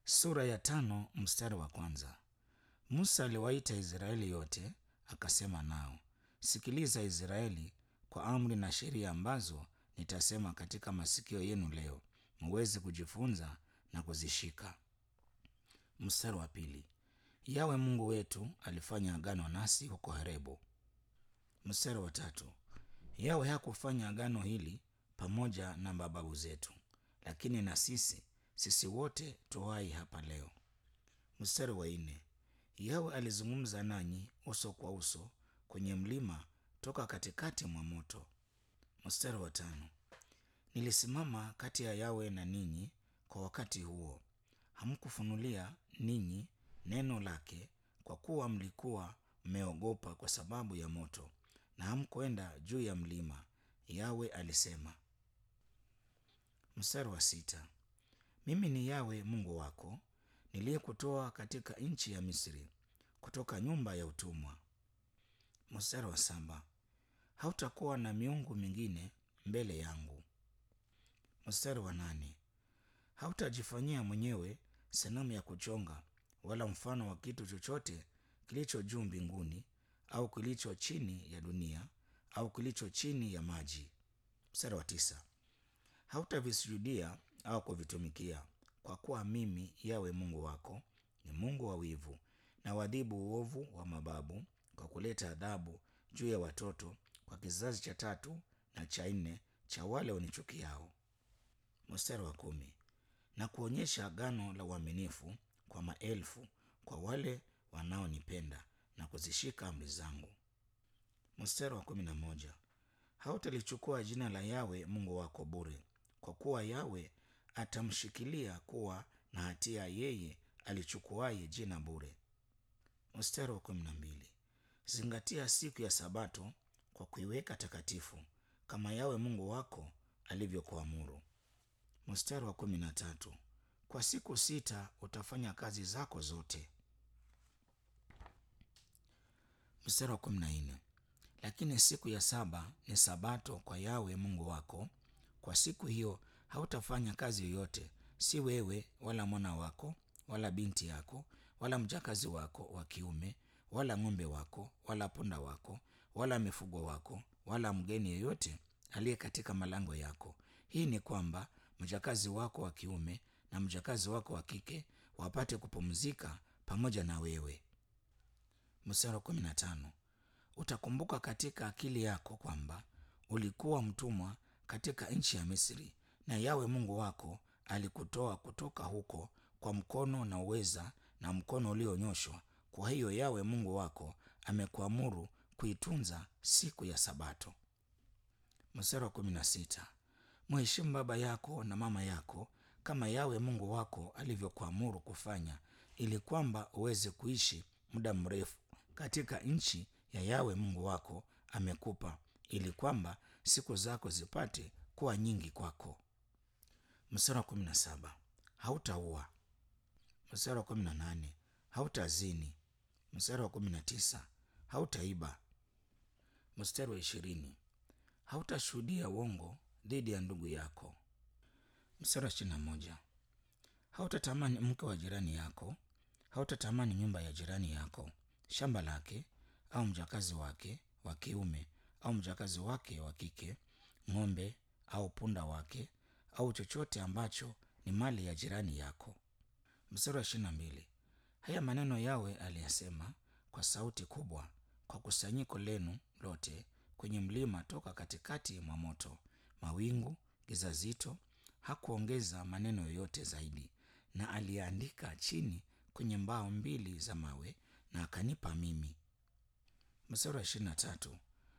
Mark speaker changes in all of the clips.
Speaker 1: Sura ya tano mstari wa kwanza. Musa aliwaita Israeli yote akasema nao, sikiliza Israeli, kwa amri na sheria ambazo nitasema katika masikio yenu leo, muweze kujifunza na kuzishika. Mstari wa pili. Yawe Mungu wetu alifanya agano nasi huko Horebo. Mstari wa tatu. Yawe hakufanya agano hili pamoja na mababu zetu, lakini na sisi sisi wote tuwai hapa leo. Mstari wa nne. Yawe alizungumza nanyi uso kwa uso kwenye mlima toka katikati mwa moto. Mstari wa tano. Nilisimama kati ya Yawe na ninyi kwa wakati huo, hamkufunulia ninyi neno lake, kwa kuwa mlikuwa mmeogopa kwa sababu ya moto, na hamkwenda juu ya mlima. Yawe alisema. Mstari wa sita. Mimi ni Yawe Mungu wako niliyekutoa katika nchi ya Misri, kutoka nyumba ya utumwa. Mstari wa saba. Hautakuwa na miungu mingine mbele yangu. Mstari wa nane. Hautajifanyia mwenyewe sanamu ya kuchonga wala mfano wa kitu chochote kilicho juu mbinguni au kilicho chini ya dunia au kilicho chini ya maji. Mstari wa tisa. Hautavisujudia au kuvitumikia, kwa kuwa mimi Yawe Mungu wako ni Mungu wa wivu, na wadhibu uovu wa mababu kwa kuleta adhabu juu ya watoto kwa kizazi cha tatu na cha nne cha wale wanichukiao. Mstari wa kumi. Na kuonyesha agano la uaminifu kwa maelfu kwa wale wanaonipenda na kuzishika amri zangu. Mstari wa kumi na moja. Hautalichukua jina la Yawe Mungu wako bure, kwa kuwa Yawe atamshikilia kuwa na hatia yeye alichukuaye jina bure. Mstari wa kumi na mbili. Zingatia siku ya Sabato kwa kuiweka takatifu, kama Yawe Mungu wako alivyokuamuru. Mstari wa kumi na tatu. Kwa siku sita utafanya kazi zako zote. Mstari wa kumi na nne. Lakini siku ya saba ni Sabato kwa Yawe Mungu wako. Kwa siku hiyo hautafanya kazi yoyote, si wewe wala mwana wako wala binti yako wala mjakazi wako wa kiume wala ng'ombe wako wala punda wako wala mifugo wako wala mgeni yeyote aliye katika malango yako. Hii ni kwamba mjakazi wako wa kiume na mjakazi wako wa kike wapate kupumzika pamoja na wewe. Mstari wa kumi na tano. Utakumbuka katika akili yako kwamba ulikuwa mtumwa katika nchi ya Misri, na Yawe Mungu wako alikutoa kutoka huko kwa mkono na uweza na mkono ulionyoshwa. Kwa hiyo Yawe Mungu wako amekuamuru kuitunza siku ya Sabato. Mstari wa kumi na sita. Mheshimu baba yako na mama yako kama Yawe Mungu wako alivyokuamuru kufanya, ili kwamba uweze kuishi muda mrefu katika nchi ya Yawe Mungu wako amekupa, ili kwamba siku zako zipate kuwa nyingi kwako. Mstari wa kumi na saba. Hautaua. Mstari wa kumi na nane. Hautazini. Mstari wa kumi na tisa. Hautaiba. Mstari wa ishirini. Hautashuhudia uongo dhidi ya ndugu yako. Mstari wa ishirini na moja. Hautatamani mke wa jirani yako. Hautatamani nyumba ya jirani yako, shamba lake, au mjakazi wake wa kiume au mjakazi wake wa kike, ng'ombe au punda wake, au chochote ambacho ni mali ya jirani yako. Mstari wa ishirini na mbili. Haya maneno Yawe aliyasema kwa sauti kubwa kwa kusanyiko lenu lote kwenye mlima toka katikati mwa moto, mawingu, giza zito. Hakuongeza maneno yoyote zaidi, na aliandika chini kwenye mbao mbili za mawe na akanipa mimi. Mstari wa ishirini na tatu.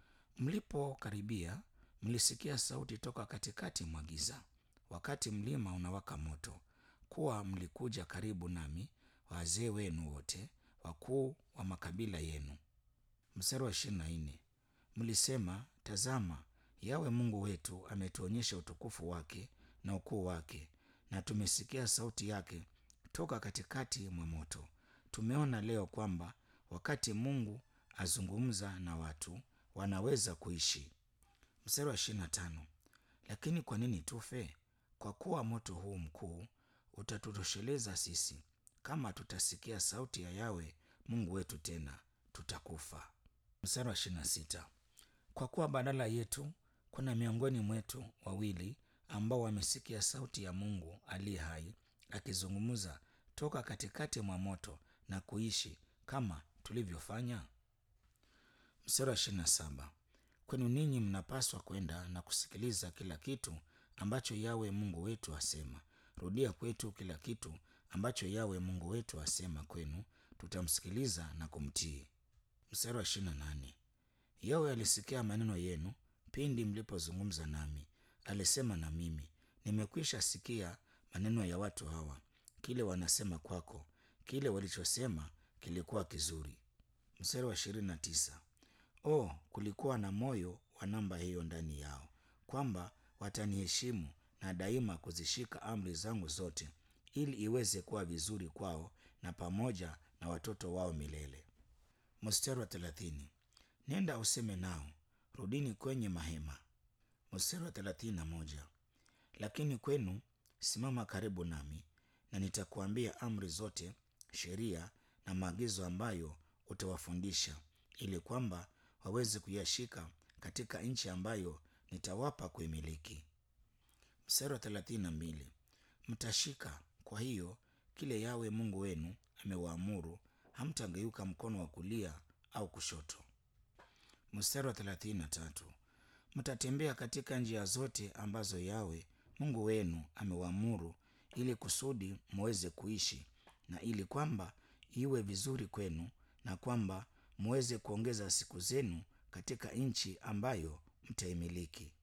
Speaker 1: Mlipokaribia mlisikia sauti toka katikati mwa giza, wakati mlima unawaka moto, kuwa mlikuja karibu nami, wazee wenu wote, wakuu wa makabila yenu. Mstari wa ishirini na nne. Mlisema, tazama, Yawe Mungu wetu ametuonyesha utukufu wake na ukuu wake, na tumesikia sauti yake toka katikati mwa moto. Tumeona leo kwamba wakati Mungu azungumza na watu wanaweza kuishi. Mstari wa ishirini na tano. Lakini kwa nini tufe? Kwa kuwa moto huu mkuu utatutosheleza sisi. Kama tutasikia sauti ya Yawe Mungu wetu tena, tutakufa. Mstari wa ishirini na sita. Kwa kuwa badala yetu kuna miongoni mwetu wawili ambao wamesikia sauti ya Mungu aliye hai akizungumza toka katikati mwa moto na kuishi kama tulivyofanya. Mstari wa ishirini na saba. Kwenu ninyi mnapaswa kwenda na kusikiliza kila kitu ambacho Yawe Mungu wetu asema. Rudia kwetu kila kitu ambacho Yawe Mungu wetu asema kwenu, tutamsikiliza na kumtii. Mstari wa ishirini na nane. Yawe alisikia maneno yenu pindi mlipozungumza nami, alisema na mimi, nimekwisha sikia maneno ya watu hawa, kile wanasema kwako, kile walichosema kilikuwa kizuri. Mstari wa ishirini na tisa. O, kulikuwa na moyo wa namba hiyo ndani yao, kwamba wataniheshimu na daima kuzishika amri zangu zote, ili iweze kuwa vizuri kwao na pamoja na watoto wao milele. Mstari wa thelathini. Nenda useme nao, rudini kwenye mahema. Mstari wa thelathini na moja. Lakini kwenu simama karibu nami, na nitakuambia amri zote, sheria na maagizo ambayo utawafundisha, ili kwamba waweze kuyashika katika nchi ambayo nitawapa kuimiliki. Mstari wa thelathini na mbili. Mtashika kwa hiyo kile Yawe Mungu wenu amewaamuru, hamtageuka mkono wa kulia au kushoto. Mstari wa thelathini na tatu. Mtatembea katika njia zote ambazo Yawe Mungu wenu amewaamuru, ili kusudi muweze kuishi na ili kwamba iwe vizuri kwenu, na kwamba muweze kuongeza siku zenu katika nchi ambayo mtaimiliki.